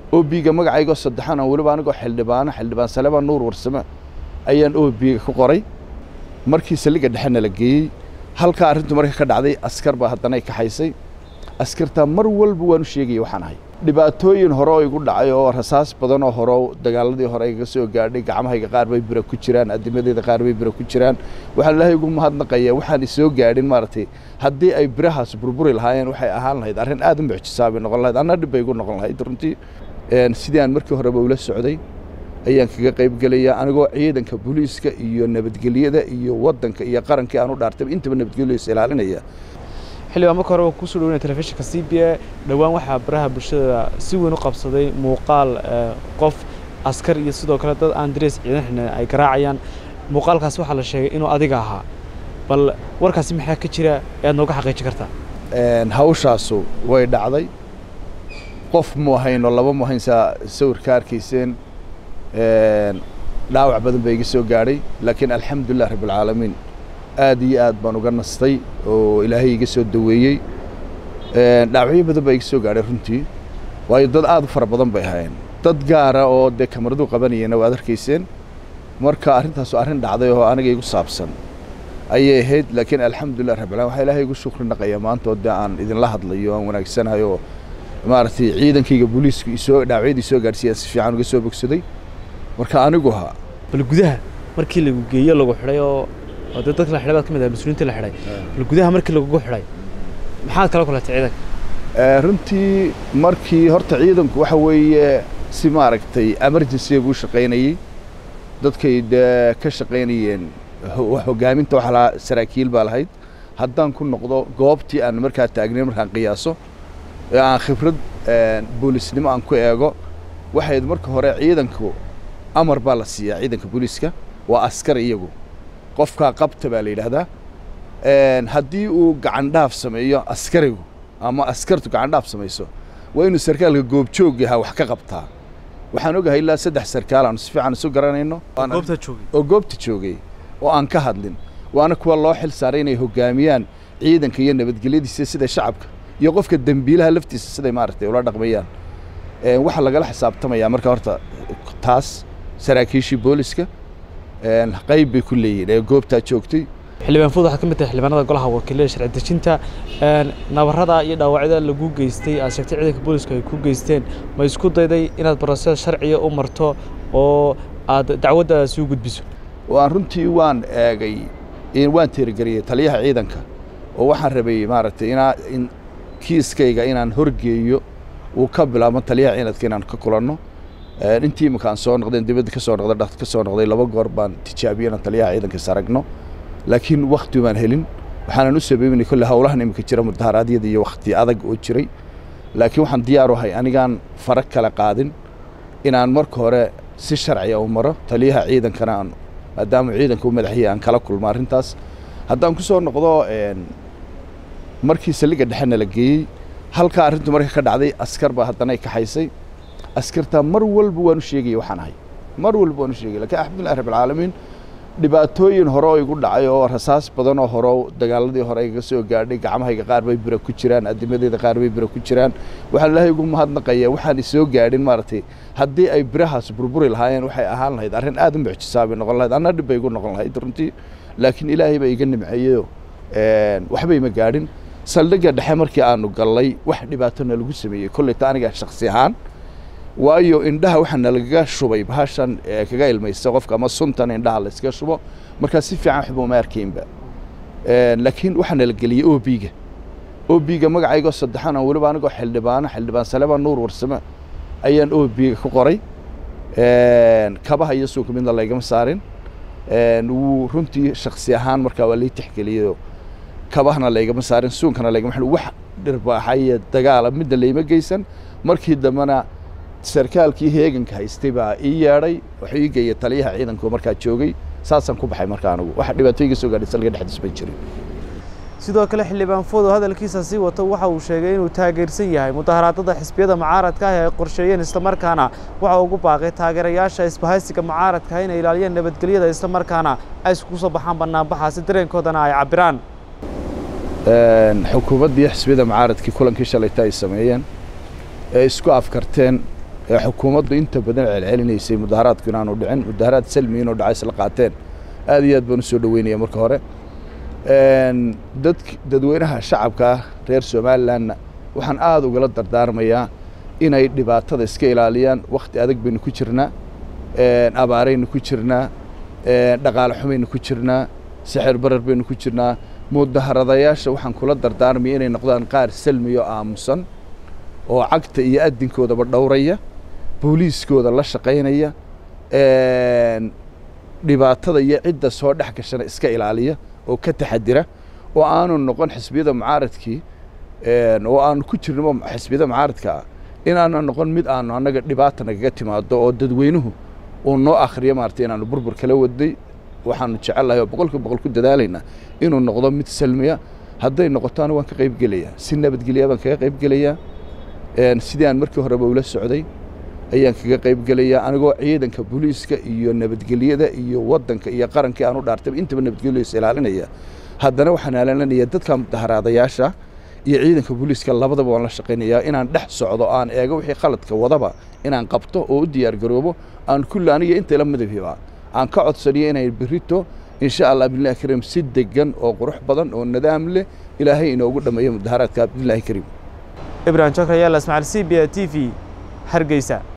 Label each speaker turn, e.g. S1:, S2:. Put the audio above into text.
S1: obiga magacaygoo saddexan oo weliba anigoo xildhibaano xildhibaan salebaan nuur warsame ayaan obiga ku qoray markii saldhigga dhexena la geeyey halkaa arrintu marka ka dhacday askar baa haddana ay kaxaysay askartaa mar walba waanu sheegaya waxaan ahay dhibaatooyin hore oo igu dhacay oo rasaas badan oo hore dagaaladii hore igaga soo gaadhay gacmahayga qaar bay bira ku jiraan adimadeeda qaar bay bira ku jiraan waxaan ilaahay ugu mahadnaqayaa waxaan isoo gaadhin maaragtay haddii ay birahaas burburi lahaayeen waxay ahaan lahayd arrin aad u mucjisaa bay noqon lahayd anna dhib bay igu noqon lahayd runtii sidii aan markii horeba ula socday ayaan kaga qayb gelayaa anigoo ciidanka booliiska iyo nabadgelyada iyo waddanka iyo qarankii aan u dhaartay intaba nabadgelyada is ilaalinaya
S2: xildhibaan marka hore kusoo dhaweynaya telefishinka c b a dhowaan waxaa baraha bulshada si weyn u qabsaday muuqaal qof askar iyo sidoo kale dad aan darees ciidan xidhnayn ay garaacayaan muuqaalkaas waxaa la sheegay inuu adiga ahaa bal warkaasi maxaa ka jira ee aad nooga xaqiijin kartaa
S1: hawshaasu way dhacday qof mu ahayno laba mu ahayn saa sawirka arkayseen dhaawac badan baa iga soo gaadhay laakiin alxamdulilah rabbilcaalamiin aad iyo aad baan uga nastay oo ilaahay iga soo daweeyey dhaawacyo badan baa iga soo gaadhay runtii waayo dad aad u fara badan bay ahaayeen dad gaara oo dee kamaradu qabanayeenna waad arkayseen marka arrintaasu arrin dhacday oo aniga igu saabsan ayay ahayd laakiin alxamdulilah rabbilalamin waxaa ilaahay igu shukri naqaya maanta oo dee aan idinla hadlayo aan wanaagsanahay oo maaragtay ciidankayga booliisku isoo dhaawacyadii soo gaadhsiiyaan si fiican uga soo bogsaday marka anigu ahaa
S2: bal gudaha markii lagu geeyo lagu xidhay oo oo dee dadka la xidhay baad ka mid ahay mas-uuliyiinta la xidhay bal gudaha markii lagugu xidhay maxaad kala kulatay ciidanka
S1: runtii markii horta ciidanku waxa weeye si maaragtay emergency buu shaqaynayey dadkay dee ka shaqaynayeen hoggaaminta waxa lahaa saraakiil baa lahayd haddaan ku noqdo goobtii aan markaa taagnayn markaan qiyaaso ee aan khibrad boolisnimo aan ku eego waxayd marka hore ciidanku amar baa la siiyaa ciidanka booliiska waa askar iyagu qofkaa qabta baa la yidhaahdaa haddii uu gacandhaaf sameeyo askarigu ama askartu gacandhaaf samayso waa inuu sarkaalka goobjoog yahaa wax ka qabtaa waxaan ogahay ilaa saddex sarkaal aanu si fiican isu garanayno
S2: goobta joogay
S1: oo goobta joogay oo aan ka hadlin waana kuwa loo xil saaray inay hoggaamiyaan ciidanka iyo nabadgelyadiisa sida shacabka iyo qofka dembiilaha laftiisa siday maaragtay ula dhaqmayaan waxaa lagala xisaabtamayaa marka horta taas saraakiishii booliska qayb bay ku leeyihin ee goobtaa joogtay
S2: xildhibaan fuud waxaad ka mid tahay xildhibaanada golaha wakiilada sharci dejinta nabarrada iyo dhaawacyada lagu geystay aad sheegtay ciidanka booliska ay ku geysteen ma isku dayday inaad baroseed sharciga u marto oo aad dacwaddaasi u gudbiso
S1: waan runtii waan eegay waan teerigeliyey taliyaha ciidanka oo waxaan rabay maaragtay inaa in kiiskayga inaan horgeeyo uu ka bilaabmo taliyaha ciidanka inaan ka kulanno intii imika aan soo noqdeen dibadda ka soo noqday dhaqt ka soo noqday laba goor baan tijaabiyey inaan taliyaha ciidanka is aragno laakiin wakti baan helin waxaanan u sabaybinay kolle howlahan imika jira mudaharaadyada iyo wakti adag oo jiray laakiin waxaan diyaar u ahay anigaan fara kala qaadin inaan marka hore si sharciya u maro taliyaha ciidankana aan maadaama ciidanka u madaxiyay aan kala kulmo arrintaas haddaan ku soo noqdo markii saldhigga dhexena la geeyey halkaa arrintu marka ka dhacday askar baa haddana ay kaxaysay askartaa mar walba waanu sheegaya waxaan ahay mar walba waanu sheegaya lakiin alxamdulilah rabbilcaalamiin dhibaatooyin hore oo igu dhacay oo rasaas badan oo hore dagaaladii hore igaga soo gaadhay gacmahayga qaar bay bira ku jiraan adimadeeda qaar bay bira ku jiraan waxaan ilaahay ugu mahadnaqayaa waxaan isoo gaadhin maaragtay haddii ay birahaas burburi lahaayeen waxay ahaan lahayd arrin aad u mucjisaa bay noqon lahayd anna dhib bay igu noqon lahayd runtii laakiin ilaahay baa iga nimceeyeyo waxba ima gaadhin saldhigga dhexe markii aanu gallay wax dhibaatona lagu sameeyey kolleyta aniga shaksi ahaan waayo indhaha waxaa nalagaga shubay bahashan kaga ilmaysa qofka ama suntan indhaha la iska shubo markaa si fiican waxba uma arkaynba laakiin waxaa nala geliyey obiga obiga magacaygoo saddexan oo weliba anigoo xildhibaano xildhibaan salebaan nuur warsame ayaan obiga ku qoray kabaha iyo suuka midna laygama saarin wuu runtii shaksi ahaan markaa waa lay tixgeliyey kabahna laygama saarin suunkana laygama xidhin wax dhirbaaxaya dagaala midna layma geysan markii dambena sarkaalkii heeganka haystay baa ii yeedhay wuxuu ii geeyey taliyaha ciidanku markaa joogay saasaan ku baxay marka anigu waxa dhibaato iga soo gaadhay salga dhexdiis ma jirin
S2: sidoo kale xildhibaan foodo hadalkiisa sii wato waxa uu sheegay inuu taageersan yahay mudaharaadada xisbiyada mucaaradka ah ee ay qorsheeyeen islamarkaana waxa ugu baaqay taageerayaasha isbahaysiga mucaaradka ah inay ilaaliyaan nabadgelyada islamarkaana ay iskugu soo baxaan banaanbaxaasi dareenkoodana ay cabiraan
S1: xukuumaddii xisbiyada mucaaradkii kulankii shalayta ay sameeyeen ee isku afkarteen ee xukuumaddu inta badan celcelinaysay mudaharaadku inaanu dhicin mudaharaad salmi inuu dhacay isla qaateen aad iyo aad baan u soo dhoweynaya marka hore dad dadweynaha shacabka ah reer somalilanna waxaan aada ugala dardaarmayaa inay dhibaatada iska ilaaliyaan wakhti adag baynu ku jirnaa abaaraynu ku jirnaa dhaqaale xumaynu ku jirnaa sixir barar baynu ku jirnaa mudaharadayaasha waxaan kula dardaarmaya inay noqdaan qaar salmiyo aamusan oo cagta iyo adinkoodaba dhowraya booliiskooda la shaqaynaya dhibaatada iyo cidda soo dhex gashana iska ilaaliya oo ka taxadira oo aanu noqon xisbiyada mucaaradkii oo aanu ku jirnimo xisbiyada mucaaradka ah inaanu noqon mid aanu annaga dhibaata nagaga timaado oo dadweynuhu uu noo akhriyo maarata inaanu burbur kala waday waxaanu jecellahay oo boqolkiiba boqol ku dadaalaynaa inuu noqdo mid salmiya hadday noqotaana waan ka qayb gelayaa si nabadgelya baan kaga qayb gelayaa sidii aan markii horeba ula socday ayaan kaga qayb gelayaa anigoo ciidanka booliiska iyo nabadgelyada iyo waddanka iyo qarankii aan u dhaartay intaba nabadgelyadiisa ilaalinaya haddana waxaan ilaalinaya dadka mudaharaadayaasha iyo ciidanka booliiska labadaba waan la shaqaynayaa inaan dhex socdo aan eego wixii khaladka wadaba inaan qabto oo u diyaar garoobo aan kulli aniga inta ila madabhiba aan ka codsaniyo inay berito insha allah abdillahi kariim si degan oo qurux badan oo nadaam leh ilaahay inoogu dhammeeyo mudaharaadka abdillahi kariim
S2: ibrahim jokra yaala ismaaciil c b a t v hargeysa